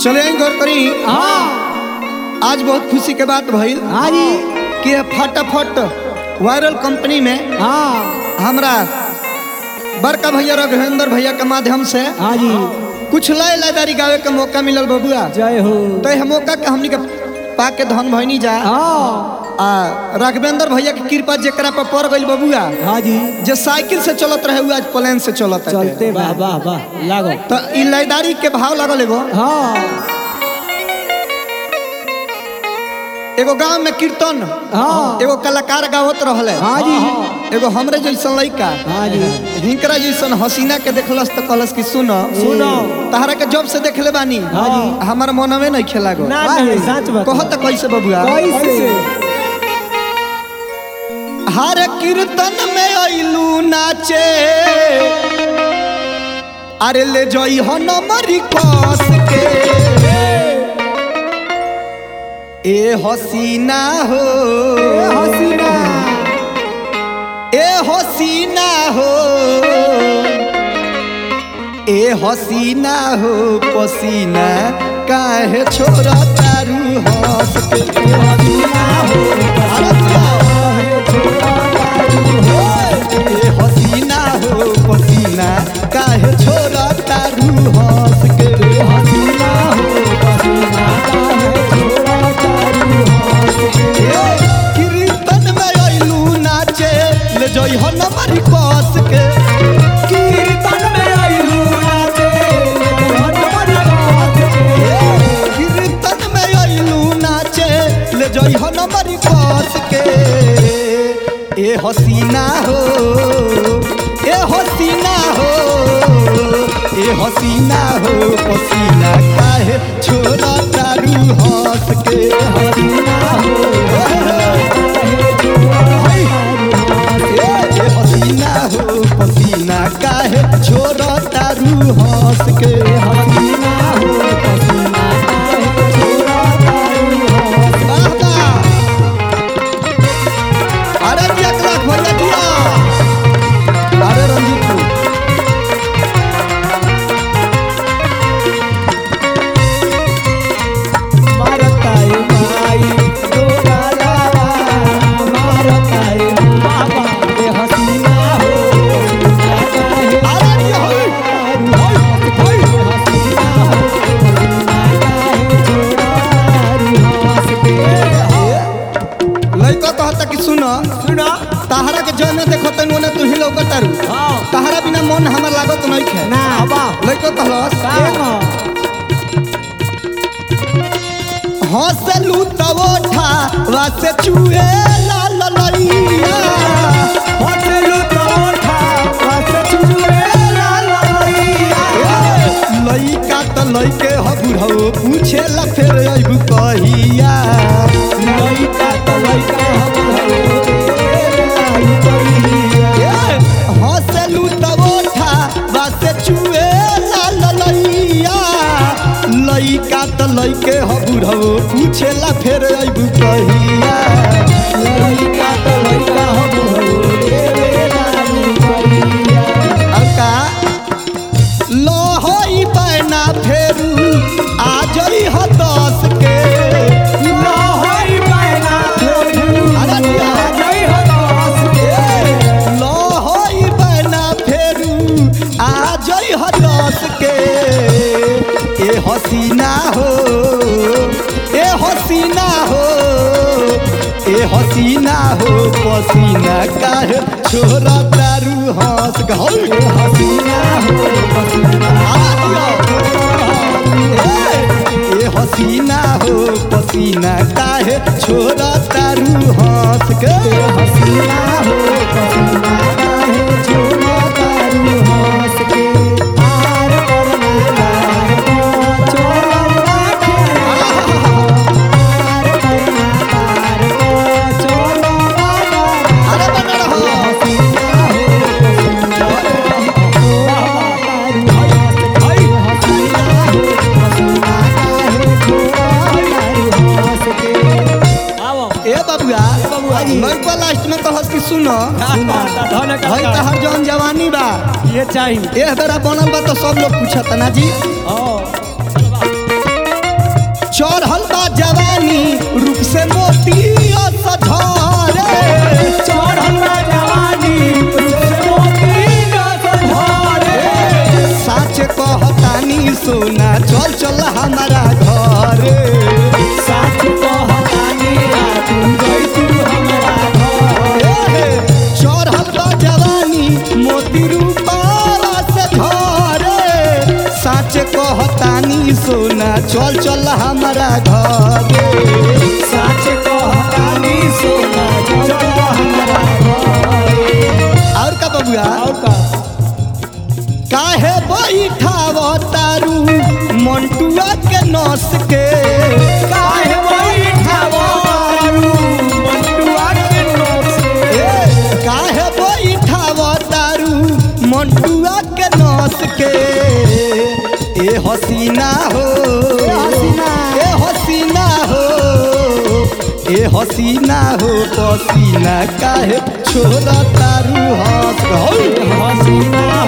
चले आई गौर करी हाँ आज बहुत खुशी के बात भइल हाँ जी कि ये फटाफट वायरल कंपनी में हाँ हमरा बड़का भैया रघुवेंद्र भैया के माध्यम से हाँ जी कुछ लय लयदारी गावे के मौका मिलल बबुआ जय हो तो यह मौका के हमनी के पा के धन भइनी जा हाँ आ राघवेंद्र भैया के कृपा जेकरा पर पड़ गइल बबुआ हाँ जी जे साइकिल से चलत रहे उ आज प्लेन से चलत है चलते वाह वाह वाह लागो तो ई लयदारी के भाव लगल एगो हाँ एगो गांव में कीर्तन हाँ एगो कलाकार गावत रहले हाँ जी एगो हमरे जैसन लइका हाँ जी हिंकरा जैसन हसीना के देखलस तो कहलस कि सुनो सुनो। तहरा के जब से देखले बानी हाँ जी। हमार मनवे नहीं खेला गो ना नहीं सच बात कहत कैसे बबुआ कैसे हर कीर्तन में अइलू नाचे अरे ले जई हो नमरी कस के ए हसीना हो ए हसीना ए हसीना हो ए हसीना हो पसीना काहे छोरा तारू हंस के ए हसीना हो ए हसीना हो पसीना काहे छोरा तारू हंस के ए हसीना हो पसीना काहे छोरा तारू हंस के ए, कीर्तन में अइलू नाचे ले जई हो नमरी कस के कीर्तन में अइलू नाचे ले जई हो नमरी कस के कीर्तन में अइलू नाचे ले जई हो नमरी कस के ए हसीना हो ए हसीना हो ए हसीना हो पसीना काहे छोरा तारू हंस के हसीना हो ए ए हसीना हो पसीना काहे छोरा तारू हंस के हसीना हो पसीना काहे छोरा तारू हंस वाह वाह अरे जी एक लाख भैया दिया अरे रंजीत को मारताई माई दो गालावा मारताई बाबा ए हसीना हो हसीना काहे अरे जी होय होय होय हसीना हो हसीना काहे छोड़ारू हंस के लइका कहता कि सुन सुना तहरा के जने देखो तन ओने तू ही लौकतारू हाँ तहरा बिना मन हमर लागत नहीं खे ना बा लइका कहलस का हंसलू तब ओठा वासे चुए लाल लइया होटलू तो उठा बस चुए ला ला लइका त लइके ह बुढ़ऊ पूछे ला फेर अइबू कहिया लइका तो लइका ए, हंसलू तब ओठा वासे चुए लाल लइया लइका त लइके ह बुढ़ऊ पूछे ला फेर अइबू कहिया लइका तो लइका हम रे लालू करिया अब का लोहई पैना फेरू आ जई ह दस के लहई पैना फेरू अरे दिया। आ जई हो दस के लोहई पैना फेरू आ जई ह दस के ए हसीना हो ए हसीना हो ए हसीना हो पसीना काहे छोरा दारू हंस गौ ए हसीना हो हसीना ए हसीना हो पसीना काहे छोरा तारू हंस के ए हसीना हो हसीना काहे छोड़ा तारू हंस के आर करना लाग को छोड़ा राखे आर करना पार को छोड़ा राखे अरे बना रहो हसीना हो हसीना तारू हंस के हसीना हो हसीना काहे छोड़ा तारू हंस के आओ ए बबुआ बबुआ जी। लड़का लास्ट में कहस कि सुनो भाई तहर जौन जवानी बा ये चाहिए एह बेरा बनल बा तो सब लोग पूछत ना जी ओ चढ़ल बा जवानी रूप से मोती सझारे चढ़ल बा जवानी से मोती रस भरे साच कहतानी सोना चल चल हमारा घरे साच कहतानी रातू गई तू हमरा घर चढ़ल बा जवानी मोती रूपावा से घरे साच कहतानी सोना चल चल हमारा घरे साच कहतानी सोना चल हमरा घर और का बबुआ और का काहे बैठाव तारू मंटुआ के नस के काहे बैठावो तारू मंटुआ के नोस ए, काहे बैठाव तारू मंटुआ के नस के ए हसीना हो ए हसीना। ए हसीना हो ए हसीना हो पसीना काहे छोड़ तारू हंस हो हसीना